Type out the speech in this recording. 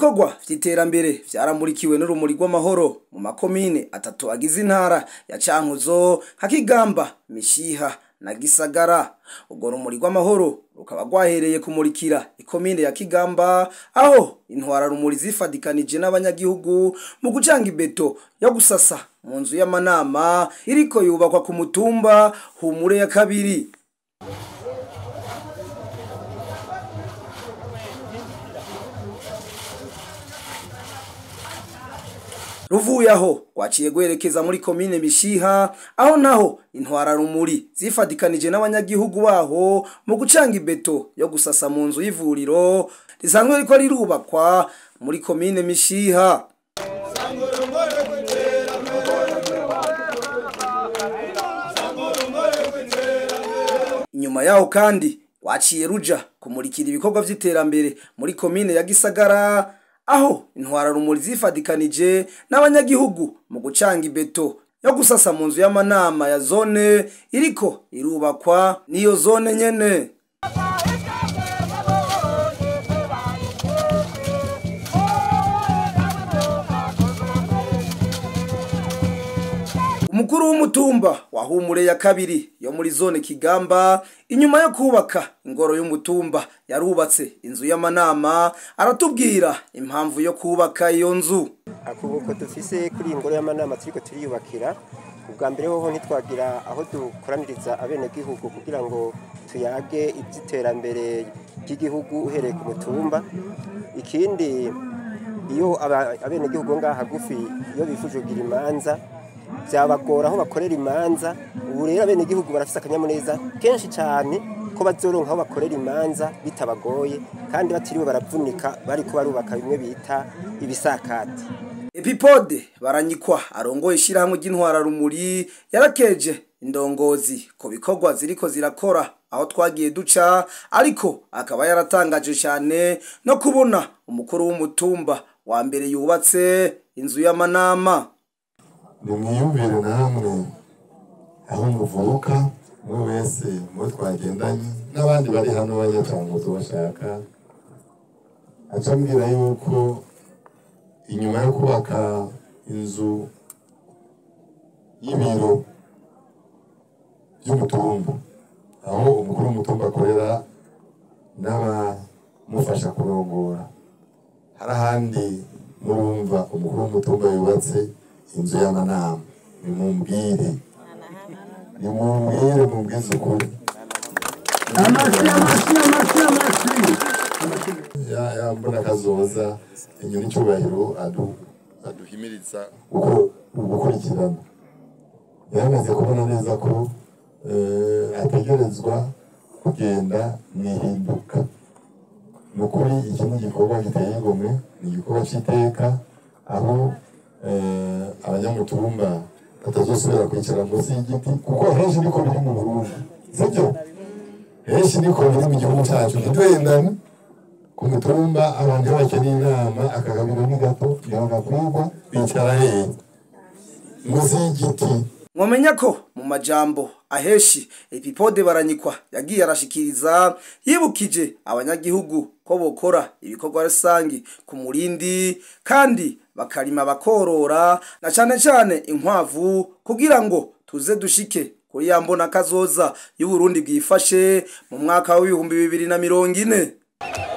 ibikorwa vy'iterambere vyaramurikiwe n'urumuri rw'amahoro mu makomine atatu agize intara ya Cankuzo nka Kigamba Mishiha na Gisagara urwo rumuri rw'amahoro rukaba rwahereye kumurikira ikomine ya Kigamba aho intwara rumuri zifadikanije n'abanyagihugu mu gucanga ibeto yo gusasa mu nzu y'amanama iriko yubakwa ku mutumba humure ya kabiri ruvuye aho rwaciye rwerekeza muri komine mishiha aho naho intwara rumuri zifadikanije n'abanyagihugu baho mu gucanga ibeto yo gusasa mu nzu y'ivuriro risanzwe riko rirubakwa muri komine mishiha inyuma yaho kandi rwaciye ruja kumurikira ibikorwa vy'iterambere muri komine ya gisagara aho intwara rumuri zifadikanije n'abanyagihugu mu gucanga ibeto yo gusasa mu nzu y'amanama ya zone iriko irubakwa n'iyo zone nyene umukuru w'umutumba wa humure ya kabiri yo muri zone kigamba inyuma yo kubaka ingoro y'umutumba yarubatse inzu y'amanama aratubwira impamvu yo kubaka iyo nzu akubuko dufise kuri iyi ngoro y'amanama turiko turiyubakira ubwa mbere hoho ntitwagira aho dukoraniriza abenegihugu kugira ngo tuyage iby'iterambere ry'igihugu uhereye ku mutumba ikindi iyo abenegihugu ngaha hagufi iyo bifuje kugira imanza byabagora aho bakorera imanza ubu rero abenegihugu barafise akanyamuneza kenshi cyane ko bazoronka aho bakorera imanza bitabagoye kandi batiriwe baravunika bariko barubaka bimwe bita ibisakati epipode baranyikwa arongoye ishyirahamwe ry'intwara rumuri yarakeje indongozi ku bikorwa ziriko zirakora aho twagiye duca ariko akaba yaratangaje cyane no kubona umukuru w'umutumba wa mbere yubatse inzu y'amanama nimwiyumvire namwe aho muvuka umwe wese mubo twagendanye n'abandi bari hano banyacanguzo bashaka aca ambwira yuko inyuma yo kubaka inzu y'ibiro by'umutumba aho umukuru w'umutumba akorera n'abamufasha kurongora hari ahandi murumva umukuru w'umutumba yubatse inzu y'amanama nimumbwire nimumbwire mumbwize ukuri amashyi amashyi amashyi amashyi yambona akazoza inyoni icyubahiro aduhimiriza uko gukurikirana yaramaze kubona neza ko ategerezwa kugenda mu ihinduka ni ukuri iki ni igikorwa giteye igomwe ni igikorwa cy'iteka aho abanyamutumba batazosubira kwicara munsi y'igiti kuko henshi niko biri mu burundi sibyo henshi niko biri mu gihugu cyacu ntiduhendane ku mutumba abantu iyo bakeneye inama akagabiro ni gato ntibagakwirwa bicara hehe munsi y'igiti mwamenya ko mu majambo aheshi epipode baranyikwa yagiye arashikiriza yibukije abanyagihugu ko bokora ibikorwa rusangi ku murindi kandi bakarima bakorora na cane cane inkwavu kugira ngo tuze dushike kuri ya mbona kazoza y'uburundi bwifashe mu mwaka w'ibihumbi bibiri na mirongo ine